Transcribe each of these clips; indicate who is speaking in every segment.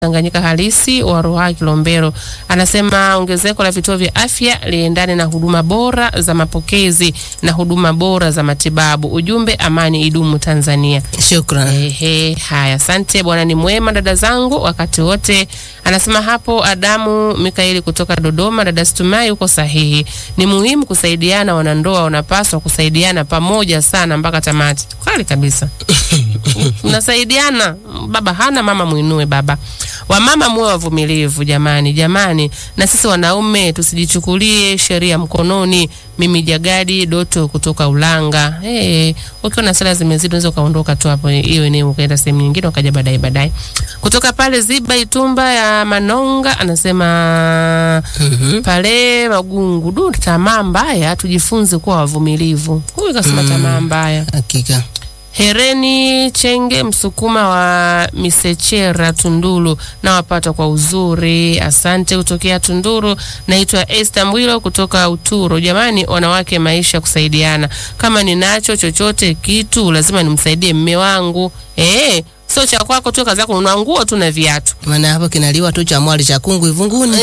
Speaker 1: Tanganyika halisi wa Ruaha Kilombero anasema ongezeko la vituo vya afya liendane na huduma bora za mapokezi na huduma bora za matibabu. Ujumbe, amani idumu Tanzania.
Speaker 2: Shukran.
Speaker 1: Ehe, haya, asante bwana, ni mwema dada zangu wakati wote. Anasema hapo Adamu Mikaeli kutoka Dodoma. Dada Stumai, uko sahihi, ni muhimu kusaidiana. Wanandoa wanapaswa kusaidiana pamoja sana mpaka tamati. Kweli kabisa, mnasaidiana. Baba hana mama, mwinue baba. Wamama muwe wavumilivu jamani, jamani, na sisi wanaume tusijichukulie sheria mkononi. Mimi Jagadi Doto kutoka Ulanga. Hey, ukiwa na sala zimezidi unaweza ukaondoka tu hapo hiyo eneo ukaenda sehemu nyingine ukaja baadaye baadaye. Kutoka pale Ziba Itumba ya Manonga anasema
Speaker 2: Mhm.
Speaker 1: pale Magungu, du, tamaa mbaya, tujifunze kuwa wavumilivu. Huyu kasema tamaa mbaya.
Speaker 2: Hakika.
Speaker 1: Hereni Chenge Msukuma wa Misechera Tunduru, na wapata kwa uzuri. Asante kutokea Tunduru. Naitwa Esther Mwilo kutoka Uturo. Jamani, wanawake, maisha kusaidiana. Kama ninacho chochote kitu lazima nimsaidie mme wangu. Eh, sio cha kwako tu, kazi yako ununua nguo tu na viatu.
Speaker 2: Maana hapo kinaliwa tu cha mwali cha kungu ivunguni.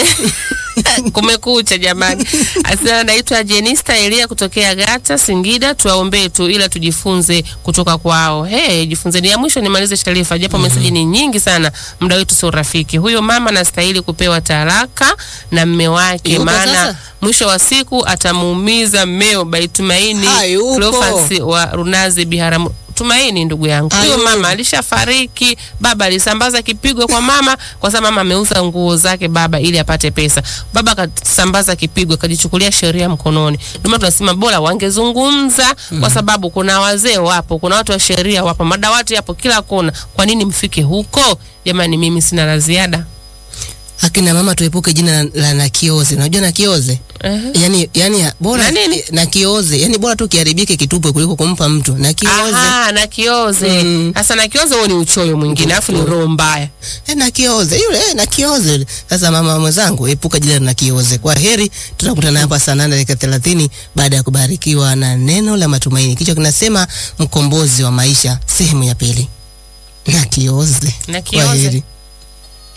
Speaker 1: Kumekucha jamani. Asante, naitwa Jenista Elia kutokea Gata Singida. Tuwaombee tu ila tujifunze kutoka kwao. Hey, jifunzeni. Ya mwisho nimalize Sharifa, japo meseji ni nyingi sana, muda wetu sio rafiki. Huyo mama anastahili kupewa talaka na mme wake,
Speaker 2: Yuko
Speaker 1: maana
Speaker 2: sasa?
Speaker 1: mwisho wa siku atamuumiza mmeo. Baitumaini
Speaker 2: Hayupo.
Speaker 1: Cleophas wa Runazi Biharamu. Tumaini ndugu yangu, huyo
Speaker 2: Hayupo.
Speaker 1: mama alishafariki. Baba alisambaza kipigo kwa mama, kwa sababu mama ameuza nguo zake baba ili apate pesa. Baba akasambaza kipigo, akajichukulia sheria mkononi. Ndio maana tunasema bora wangezungumza, kwa sababu kuna wazee wapo, kuna watu wa sheria wapo, madawati yapo kila kona. Kwa nini mfike huko jamani? Mimi sina la ziada.
Speaker 2: Akina mama tuepuke jina la, la nakioze. Unajua nakioze?
Speaker 1: Ehe.
Speaker 2: Yani yani bora
Speaker 1: Na nini?
Speaker 2: nakioze. Yani bora tu kiharibike kitupwe kuliko kumpa mtu. Nakioze.
Speaker 1: Aha, na kioze
Speaker 2: Mm.
Speaker 1: sasa. Na kioze huo ni uchoyo mwingine, alafu ni roho mbaya.
Speaker 2: Eh, nakioze yule eh, nakioze yule. Sasa mama mwenzangu, epuka jina la nakioze. Kwa heri, tutakutana hapa saa nane dakika thelathini baada ya kubarikiwa na neno la matumaini. Kichwa kinasema mkombozi wa maisha, sehemu ya pili. Nakioze.
Speaker 1: Na
Speaker 2: Kwa
Speaker 1: kioze
Speaker 2: heri.